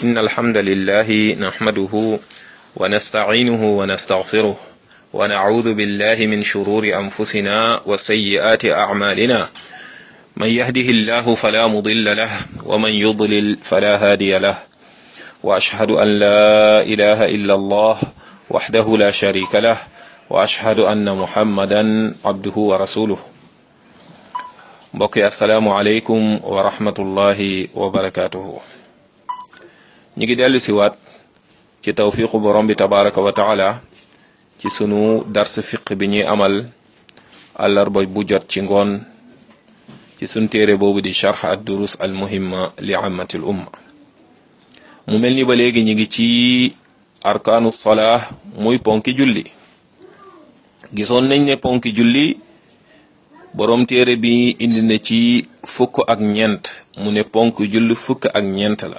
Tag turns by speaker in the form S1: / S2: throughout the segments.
S1: إن الحمد لله نحمده ونستعينه ونستغفره ونعوذ بالله من شرور أنفسنا وسيئات أعمالنا من يهده الله فلا مضل له ومن يضلل فلا هادي له وأشهد أن لا إله إلا الله وحده لا شريك له وأشهد أن محمدا عبده ورسوله mbokk yi asalaamualeykum wa rahmatullahi wa barakaatuhu ñu ngi dellu siwaat ci tawfiqu borom bi tabaraka wa taala ci sunu dars fiq bi ñuy amal àllarba bu jot ci ngoon ci sunu téere boobu di charx ad durus al muhimma li amati l umma mu mel ni ba léegi ñu ngi ci arkaanu salaa muy ponki julli gisoon nañ ne ponki julli borom téere bi indi na ci fukk ak ñeent mu ne ponk julli fukk ak ñeent la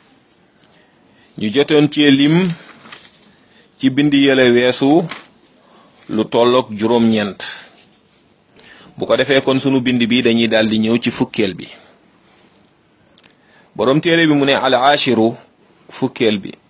S1: ñu jotoon ci lim ci bind yële weesu lu tolloog juróom-ñeent bu ko defee kon sunu bind bi dañuy daal di ñëw ci fukkeel bi borom téere bi mu ne al ashiru fukkeel bi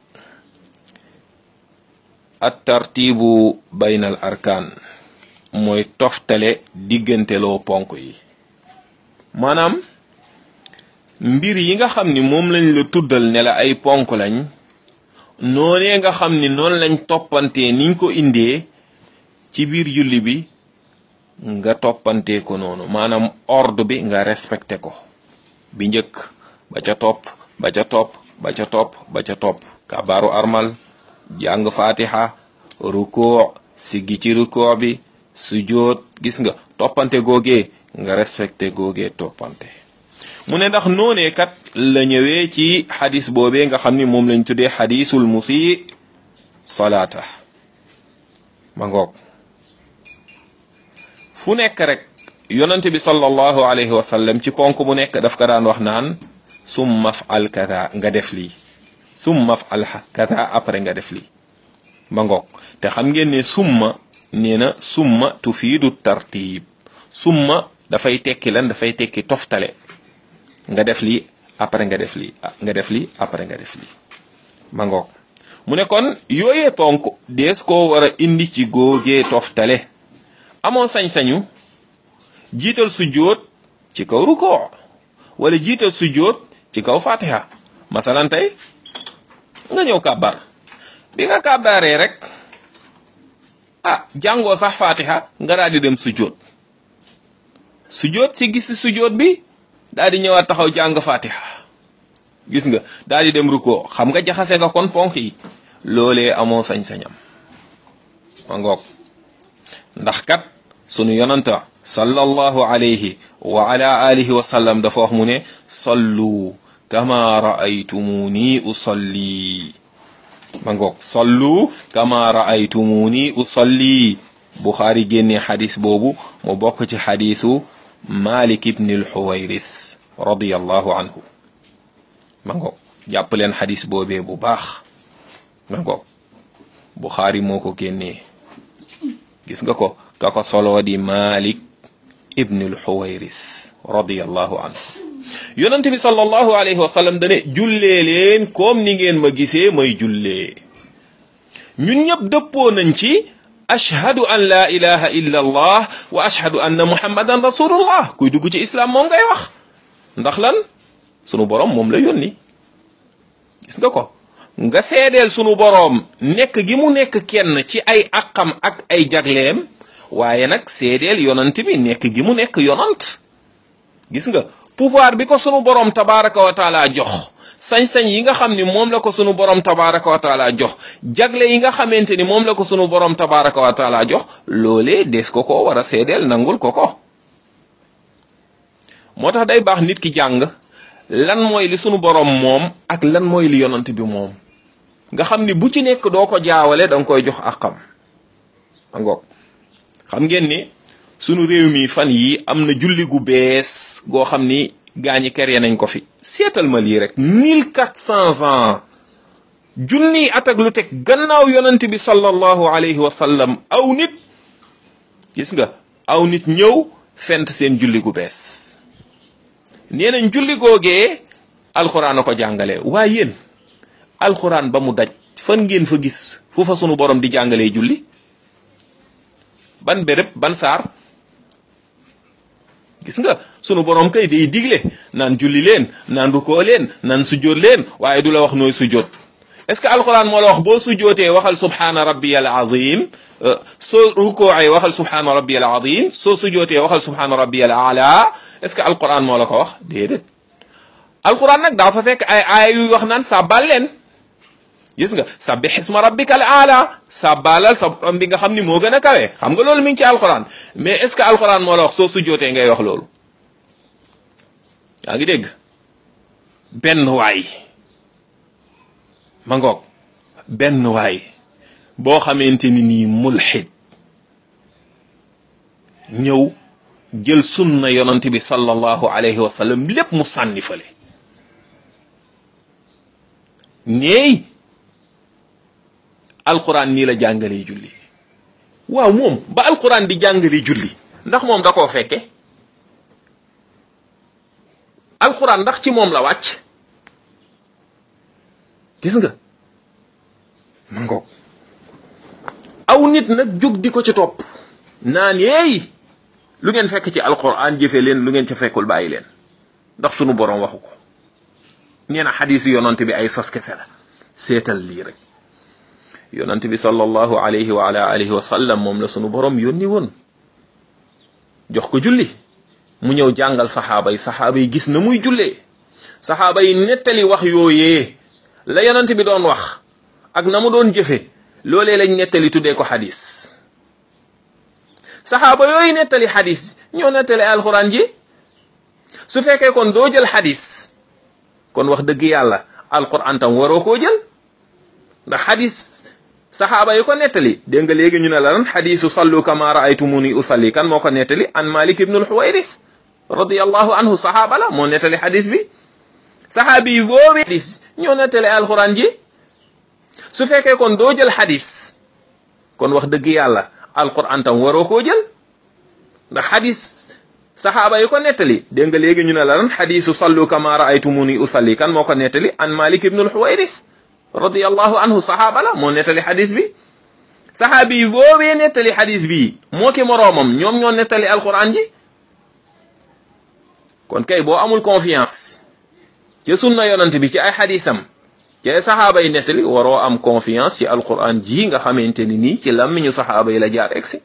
S1: at tartibu baynal arkaan mooy toftale digganteloo ponk yi maanaam mbir yi nga xam ni moom lañ la tuddal ne la ay ponk lañ noonee nga xam ni noonu lañ toppantee niñ ko indee ci biir julli bi nga toppantee ko noonu maanaam ordre bi nga respecté ko bi njëkk ba ca topp ba ca topp ba ca topp ba ca topp kabaaru armal jàng fatiha rukoo siggi ci rukoo bi sujjóot gis nga toppante googee nga respecté googee toppante mu ne ndax noonee kat la ñëwee ci xadis boobee nga xam ni moom lañ tuddee xadisul musi salaata ma ngoog fu nekk rek yonante bi sallallahu alayhi wa sallam ci ponk bu nekk daf ko daan wax naan summa fal kada nga def lii summa fal kada après nga def lii ma ngoog te xam ngeen ne summa nee na summa tufiidu tartib summa dafay tekki lan dafay tekki toftale nga def lii après nga def lii nga def lii après nga def lii ma ngoog mu ne kon yooyee ponk dees koo war a indi ci góogee toftale amoo sañ-sañu jiital sujjóot ci kaw rukoo wala jiital sujjóot ci kaw fatiha masalan tey nga ñëw kàbbar bi nga kàbbaaree rek ah jàngoo sax fatiha nga daal di dem sujjóot sujjóot si gis si sujjóot bi daal di ñëwaat taxaw jàng fatiha gis nga daal di dem rukkoo xam nga jaxase nga kon ponk yi loolee amoo sañ-sañam ma ngoog ndax kat sunu yonanta sallallahu alayhi wa ala alihi wa sallam dafa wax mu ne sallu kama raaytumuni usalli ma ngoog sallu kama raaytumuni usalli buxaari génne xadis boobu mu bokk ci xadisu malik ibni alxuwayris radiallahu anhu ma ngoog jàpp leen xadis boobee bu baax ma ngoog buxaari moo ko génnee gis nga ko ka ko soloo di malik ibni alxuwayris radiallahu anhu yonente bi sallallahu alayhi wa sallam dane jullee leen comme ni ngeen ma gisee may jullee ñun ñëpp dëppoo nañ ci ashhadu an la ilaha illa allah wa ashhadu anna muhammadan rasulullah kuy dugg ci islam moom ngay wax ndax lan sunu borom moom la yónni gis nga ko nga seedeel sunu boroom nekk gi mu nekk kenn ci ay aqam ak ay jagleem waaye nag seedeel yonant bi nekk gi mu nekk yonant gis nga pouvoir bi ko sunu boroom tabaraka wa taala jox sañ-sañ yi nga xam ni moom la ko sunu boroom tabaraka wa taala jox jagle yi nga xamante ni moom la ko sunu boroom tabaraka wa taala jox loolee des ko ko war a seedeel nangul ko ko moo tax day baax nit ki jàng lan mooy li sunu boroom moom ak lan mooy li yonant bi moom nga xam ni bu ci nekk doo ko jaawale da nga koy jox àqam ngoog xam ngeen ni sunu réew mi fan yi am na julli gu bees goo xam ni gaañi kere nañ ko fi seetal ma lii rek mille quatre cents ans junniy at ak lu teg gannaaw yonent bi sallallahu alayhi wa sallam aw nit gis nga aw nit ñëw fent seen julli gu bees nee nañ julli googee alxuraan a ko jàngale waaye yéen alquran ba mu daj fan ngeen fa gis fu fa sunu borom di jàngalee julli ban béréb ban saar gis nga sunu borom kay day digle naan julli leen naan rukoo leen naan sujjóot leen waaye du la wax nooy sujjóot est-ce que alquran moo la wax boo sujjootee waxal subhaana rabbiyal azim soo rukoocee waxal subhaana rabbiyal azim soo sujjootee waxal subhaana rabbiyal ala est-ce que alquran moo la ko wax déedéet alquran nag daa fa fekk ay aaya yuy wax naan sàbbal leen gis nga sabbih isma rabbikal ala sàbbalal sa borom bi nga xam ni moo gën a kawe xam nga loolu mi ngi ci alquran mais est-ce que alquran moo la wax soo sujjootee ngay wax loolu yaa ngi dégg benn waay ma ngoog benn waay boo xamante ni nii mulxid ñëw jël sunna yonent bi sallallahu alayhi wa sallam lépp mu sànni fale neey alquran nii la jàngalee julli waaw moom ba alquran di jàngalee julli ndax moom da koo fekke alquran ndax ci moom la wàcc gis nga ma ngoog aw nit nag jóg di ko ci topp naan yeey lu ngeen fekk ci alquran jëfe leen lu ngeen ca fekkul bàyyi leen ndax sunu borom waxu ko nee na xadis yonante bi ay sos kese la seetal lii rek yonante bi sallallahu alayhi wa ala alihi wa sallam moom la sunu borom yónni woon jox ko julli mu ñëw jàngal saxaaba yi saxaaba yi gis na muy jullee saxaaba yi nettali wax yooyee la yonent bi doon wax ak na mu doon jëfe loolee lañ nettali tuddee ko xadis saxaaba yooyu nettali xadis ñoo nettali alxuraan ji su fekkee kon doo jël xadis kon wax dëgg yàlla alxuraan tam waroo koo jël ndax xadis saxaaba yi ko nettali dégg nga léegi ñu ne la lan xadisu sallu kama raaytumuni usalli kan moo ko nettali an malik ibnul xuwayris radiyallahu anhu saxaaba la moo nettali xadis bi saxaabi yi boobu xadis ñoo nettali alxuraan ji su fekkee kon doo jël xadis kon wax dëgg yàlla alquran tam waroo koo jël ndax xadis saxaaba yi ko nettali dégg nga léegi ñu ne la lan xadisu sallu kama raaytumuni usalli kan moo ko nettali an malik ibnul xuwayris radiyallahu anhu saxaaba la moo nettali xadis bi saxaabi yi boobee nettali xadis bi moo ki moroomam ñoom ñoo nettali alquran ji kon kay boo amul confiance ci sunna yonant bi ci ay xadisam ci ay saxaaba yi nettali waroo am confiance ci alquran ji nga xamante ni nii ci làmmiñu saxaaba yi la jaar egsi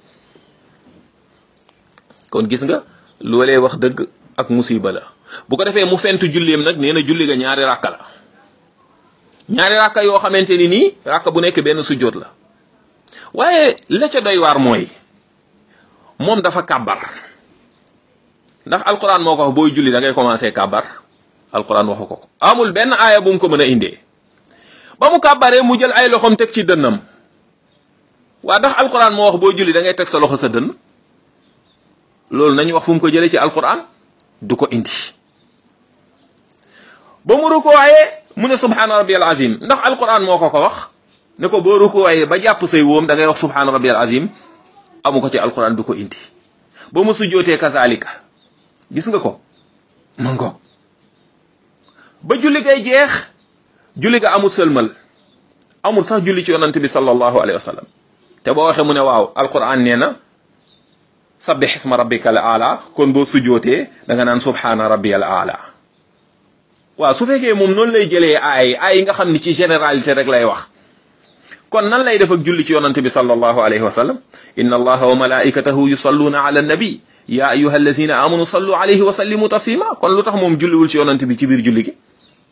S1: kon gis nga loolee wax dëgg ak musiba la bu ko defee mu fentu julleem nag nee na julli ga ñaari ràkka la ñaari ràkka yoo xamante ni nii ràkka bu nekk benn sujjóot la waaye la ca doy waar mooy moom dafa kàbbar ndax alquran moo ko wax booy julli da ngay commencé kàbbar alquran waxu ko amul benn aaya bu mu ko mën a indee ba mu kàbbaree mu jël ay loxoom teg ci dënnam waa ndax alquran moo wax booy julli da ngay teg sa loxo sa dënn loolu nañu wax fu mu ko jëlee ci alquran du ko indi ba mu rukkooyee mu ne subhaana rabbiyal azim ndax alquran moo ko ko wax ne ko boo rukkooyee ba jàpp say wóom da ngay wax subhaana rabbiyal azim amu ko ci alquran du ko indi ba mu sujjootee kazalika gis nga ko ma ngoog ba julli gay jeex julli ga amul sëlmal amul sax julli ci yonante bi sallallahu alayhi wa sallam te boo waxee mu ne waaw alquran nee na sabbih isma rabbika al aala kon boo sujjootee da nga naan subhaana rabbiyal aala waaw su fekkee moom noonu lay jëlee ay ay nga xam ni ci généralité rek lay wax kon nan lay def ak julli ci yonante bi sallallahu alayhi wa sallam inna allaha wa malaikatahu yusalluna ala nabi ya ayuha allazina amanu sallu alayhi wa sallimu taslima kon lu tax moom julliwul ci yonante bi ci biir julli gi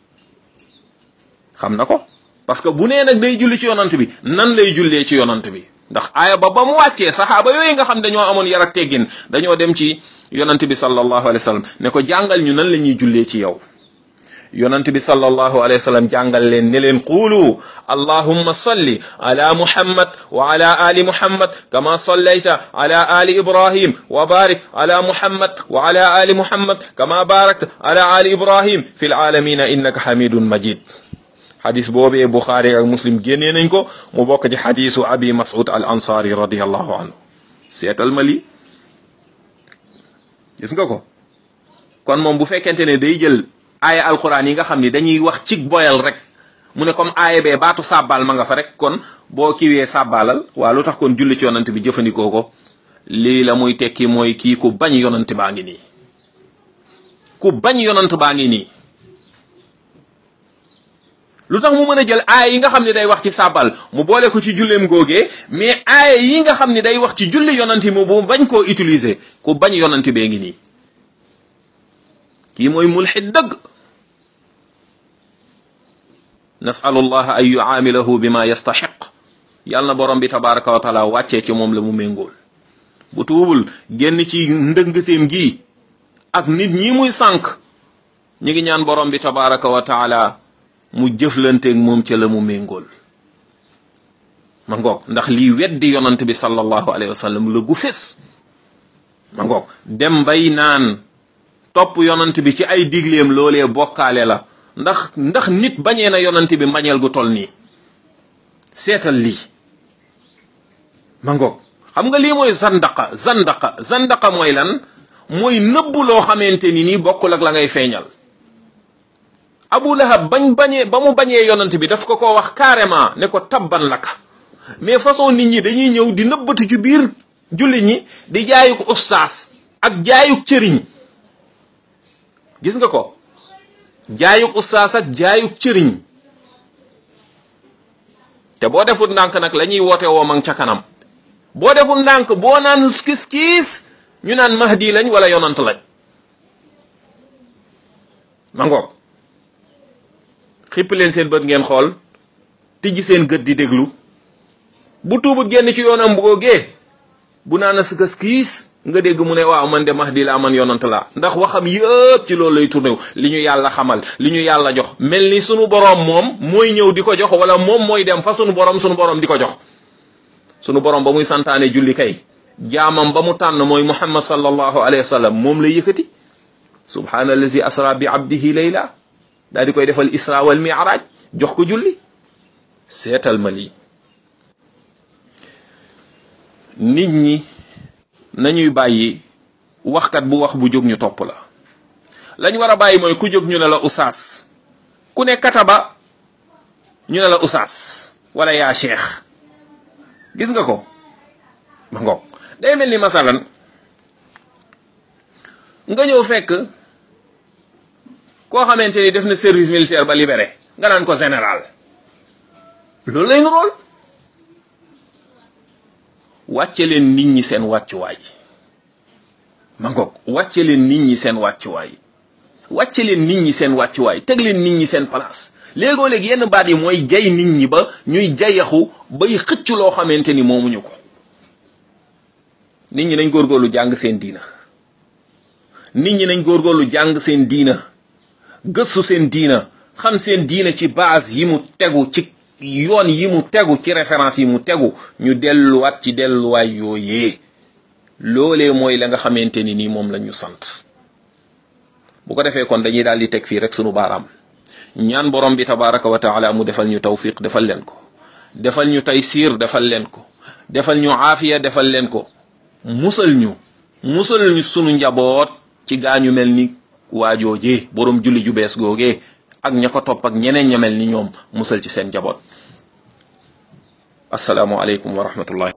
S1: xam na ko parce que bu nee nag day julli ci yonante bi nan lay jullee ci yonante bi ndax aaya ba ba mu wàccee saxaaba yooyu nga xam dañoo amoon yar ak teggin dañoo dem ci yonante bi sallallahu alayhi wa sallam ne ko jàngal ñu nan la ñuy jullee ci yow yonent bi sallallahu alayhi wa sallam jàngal leen ne leen quulu allahumma salli ala muhammad wa ala ali muhammad kama sallayta ala ali ibrahim wa barik ala muhammad wa ala ali muhammad kama barakta ala ali ibrahim fi alalamina innaka hamidun majid xadis boobee buxaari ak muslim génnee nañ ko mu bokk ci xadisu abi mas'ud al ansari radiallahu anhu seetal ma lii gis nga ko kon moom bu fekkente ne day jël aaya alquran yi nga xam ni dañuy wax ci boyal rek mu ne comme aaya bee baatu sàbbaal ma nga fa rek kon boo kiwee sàbbaalal waa lu tax kon julli ci yonant bi jëfandikoo ko lii la muy tekki mooy kii ku bañ yonant baa ngi nii ku bañ yonant baa ngi nii lu tax mu mën a jël aaya yi nga xam ne day wax ci sàbbal mu boole ko ci julleem googee mais aaya yi nga xam ne day wax ci julli yonanti mu bu bañ koo utiliser ku bañ yonanti bee ngi nii kii mooy mulxid dëgg nasalu allah an yuaamilahu bima yastaxiq yàlla na borom bi tabaraka wa taala wàccee ci moom la mu méngool bu tuubul génn ci ndëngteem gi ak nit ñi muy sànq ñi ngi ñaan borom bi tabaraka wa taala mu jëflanteeg moom ca la mu méngool ma ngoog ndax lii weddi yonant bi sallallahu alayhi wa sallam la gu fés ma ngoog dem bay naan topp yonant bi ci ay digleem loolee bokkaale la ndax ndax nit bañee na yonant bi mbañeel gu tol nii seetal lii ma ngoog xam nga lii mooy zandaqa zandaqa zandaqa mooy lan mooy nëbb loo xamante ni nii bokkul ak la ngay feeñal abu lahab bañ bañee ba mu bañee yonant bi daf ko ko wax carrément ne ko tabban laka mais façon nit ñi dañuy ñëw di nëbbatu ci biir julli ñi di jaayuk ustaas ak jaayuk cëriñ gis nga ko jaayuk ustaas ak jaayuk cëriñ te boo deful ndànk nag la ñuy woote woo mang ca kanam boo deful ndànk boo naan kis kiis ñu naan mahdi lañ wala yonant lañ ma ngoog xipp leen seen bët ngeen xool tijji seen gët di déglu bu tuubut génn ci yoonam boogee bu naan a sëkës kiis nga dégg mu ne waaw man de mahdi laa man yonant laa ndax waxam yëpp ci loolu lay tourné li ñu yàlla xamal li ñu yàlla jox mel ni sunu boroom moom mooy ñëw di ko jox wala moom mooy dem fa sunu boroom sunu boroom di ko jox sunu boroom ba muy santaane julli kay jaamam ba mu tànn mooy muhammad sallallahu alayhi wa sallam moom la yëkkati subhaana allazi asra bi abdihi layla daal di koy defal isra wal mi'raj jox ko julli seetal ma lii nit ñi nañuy bàyyi waxkat bu wax bu jóg ñu topp la lañ war a bàyyi mooy ku jóg ñu ne la usaas ku ne kataba ñu ne la usaas wala yaa cheikh gis nga ko ma ngoog day mel ni masalan nga ñëw fekk koo xamante ni def na service militaire ba libéré nga naan ko général loolu lay nurool wàcce leen nit ñi seen wàccuwaay ma ngoog wàcce leen nit ñi seen wàccuwaay wàcce leen nit ñi seen wàccuwaay teg leen nit ñi seen place léegoo léegi yenn baat yi mooy jay nit ñi ba ñuy jayaxu bay xëcc loo xamante ni moomuñu ko nit ñi nañ góorgóorlu jàng seen diina nit ñi nañ góorgóorlu jàng seen diina gëstu seen diina xam seen diina ci base yi mu tegu ci yoon yi mu tegu ci référence yi mu tegu ñu delluwaat ci delluwaay yooyee loolee mooy la nga xamante ni nii moom la ñu sant bu ko defee kon dañuy daal di teg fii rek sunu baaraam ñaan borom bi tabaraka wa taala mu defal ñu tawfiq defal leen ko defal ñu taysiir defal leen ko defal ñu aafiya defal leen ko musal ñu musal ñu sunu njaboot ci gaañu mel ni waajoojee borom julli ju bees googee ak ña ko topp ak ñeneen ña mel ni ñoom musal ci seen njaboot asalaamualeykum wa rahmatullahi